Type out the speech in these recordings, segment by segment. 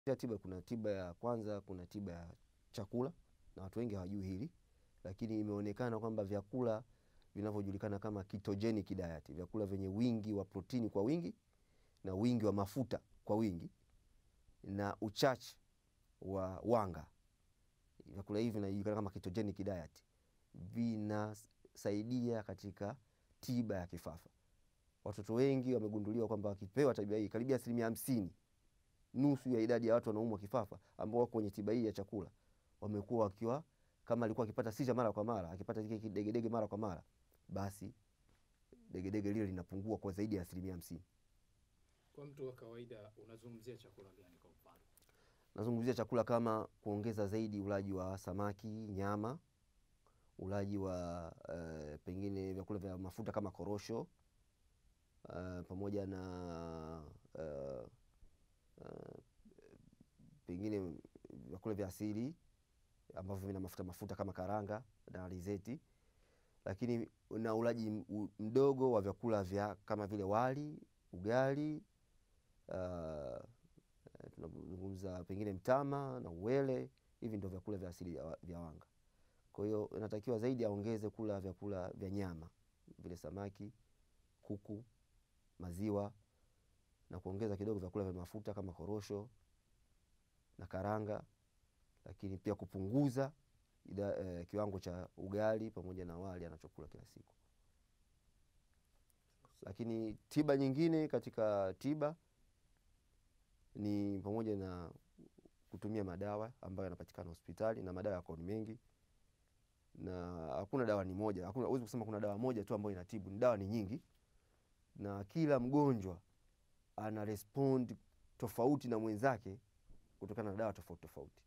ya tiba kuna tiba ya kwanza, kuna tiba ya chakula na watu wengi hawajui hili, lakini imeonekana kwamba vyakula vinavyojulikana kama ketogenic diet, vyakula vyenye wingi wa protini kwa wingi na wingi wa mafuta kwa wingi na uchache wa wanga, vyakula hivi vinajulikana kama ketogenic diet, vinasaidia katika tiba ya kifafa. Watoto wengi wamegunduliwa kwamba wakipewa tabia hii, karibia asilimia hamsini nusu ya idadi ya watu wanaumwa kifafa ambao wako kwenye tiba hii ya chakula wamekuwa wakiwa kama alikuwa akipata sija mara kwa mara, akipata kile kidegedege mara kwa mara, basi degedege lile linapungua kwa zaidi ya asilimia hamsini. Kwa mtu wa kawaida unazungumzia chakula gani kwa mfano? Nazungumzia chakula kama kuongeza zaidi ulaji wa samaki, nyama, ulaji wa uh, pengine vyakula vya mafuta kama korosho uh, pamoja na uh, uh, pengine vyakula vya asili ambavyo vina mafuta mafuta kama karanga na alizeti, lakini na ulaji mdogo wa vyakula vya kama vile wali, ugali uh, tunazungumza pengine mtama na uwele. Hivi ndio vyakula vya asili vya wanga. Kwa hiyo inatakiwa zaidi aongeze kula vyakula vya nyama vile samaki, kuku, maziwa na kuongeza kidogo vyakula vya mafuta kama korosho na karanga, lakini pia kupunguza ida, eh, kiwango cha ugali pamoja na wali anachokula kila siku. Lakini tiba nyingine katika tiba ni pamoja na kutumia madawa ambayo yanapatikana hospitali, na madawa yako ni mengi, na hakuna dawa ni moja, hakuna huwezi kusema kuna dawa moja tu ambayo inatibu, ni dawa ni nyingi, na kila mgonjwa ana respond tofauti na mwenzake kutokana na dawa tofauti tofauti.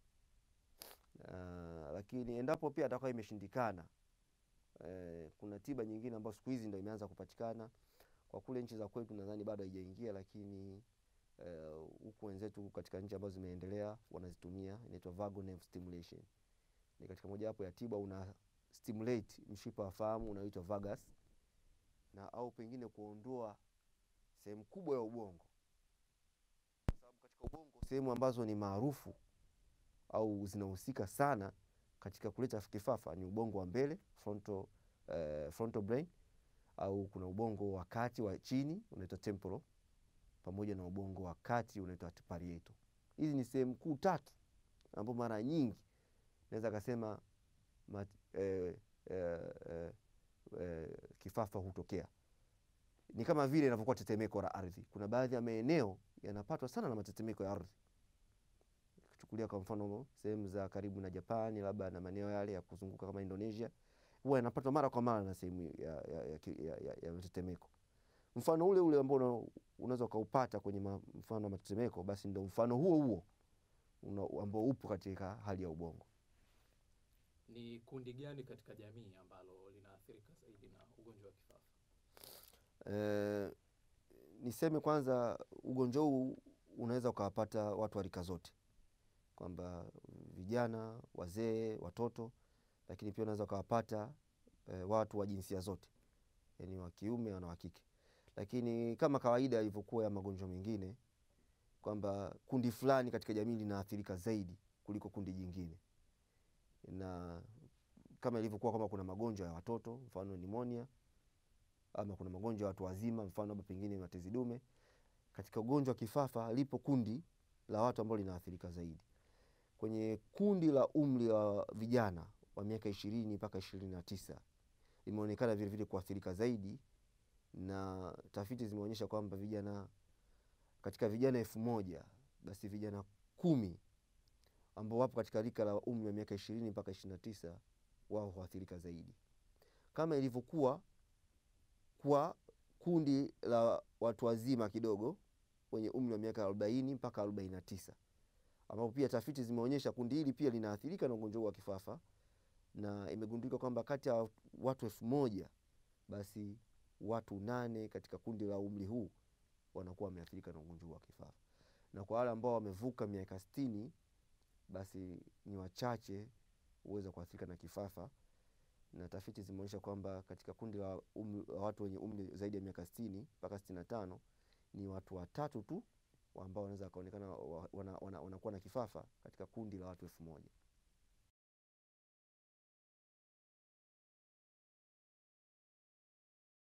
Uh, lakini endapo pia atakuwa imeshindikana, eh, kuna tiba nyingine ambayo siku hizi ndio imeanza kupatikana kwa kule nchi za kwetu, nadhani bado haijaingia, lakini huku uh, wenzetu katika nchi ambazo zimeendelea wanazitumia, inaitwa vagus nerve stimulation. Ni katika mojawapo ya tiba, una stimulate mshipa wa fahamu unaoitwa vagus na au pengine kuondoa sehemu kubwa ya ubongo, kwa sababu katika ubongo sehemu ambazo ni maarufu au zinahusika sana katika kuleta kifafa ni ubongo wa mbele frontal, uh, frontal brain au kuna ubongo wa kati wa chini unaitwa temporal pamoja na ubongo wa kati unaitwa parietal. Hizi ni sehemu kuu tatu ambapo mara nyingi naweza kasema mat, eh, eh, eh, eh, kifafa hutokea. Ni kama vile inavyokuwa tetemeko la ardhi. Kuna baadhi ya maeneo yanapatwa sana na matetemeko ya ardhi, kuchukulia kwa mfano sehemu za karibu na Japani, labda na maeneo yale ya kuzunguka kama Indonesia, huwa yanapatwa mara kwa mara na sehemu ya, ya, ya, ya, ya, ya matetemeko mfano ule ule ambao unaweza ukaupata kwenye mfano wa matetemeko, basi ndo mfano huo huo ambao upo katika hali ya ubongo. Ni kundi gani katika jamii ambalo linaathirika zaidi na ugonjwa wa kifafa? E, niseme kwanza ugonjwa huu unaweza ukawapata watu wa rika zote, kwamba vijana, wazee, watoto, lakini pia unaweza ukawapata e, watu wa jinsia zote, yaani wa kiume na wa kike lakini kama kawaida ilivyokuwa ya magonjwa mengine kwamba kundi fulani katika jamii linaathirika zaidi kuliko kundi jingine, na kama ilivyokuwa kwamba kuna magonjwa ya watoto mfano nimonia, ama kuna magonjwa ya watu wazima mfano labda pengine matezi dume. Katika ugonjwa wa kifafa lipo kundi la watu ambao linaathirika zaidi. Kwenye kundi la umri wa vijana wa miaka ishirini mpaka ishirini na tisa limeonekana vilevile kuathirika zaidi na tafiti zimeonyesha kwamba vijana katika vijana elfu moja basi vijana kumi ambao wapo katika rika la umri wa miaka ishirini mpaka ishirini na tisa wao huathirika zaidi, kama ilivyokuwa kwa kundi la watu wazima kidogo wenye umri wa miaka arobaini mpaka arobaini na tisa ambapo pia tafiti zimeonyesha kundi hili pia linaathirika na ugonjwa huu wa kifafa, na imegundulika kwamba kati ya watu elfu moja basi watu nane katika kundi la umri huu wanakuwa wameathirika na ugonjwa wa kifafa, na kwa wale ambao wamevuka miaka sitini basi ni wachache huweza kuathirika na kifafa, na tafiti zimeonyesha kwamba katika kundi la, um, la watu wenye umri zaidi ya miaka sitini mpaka sitini na tano ni watu watatu tu ambao wanaweza wakaonekana wa- wana- wana- wanakuwa na kifafa katika kundi la watu elfu moja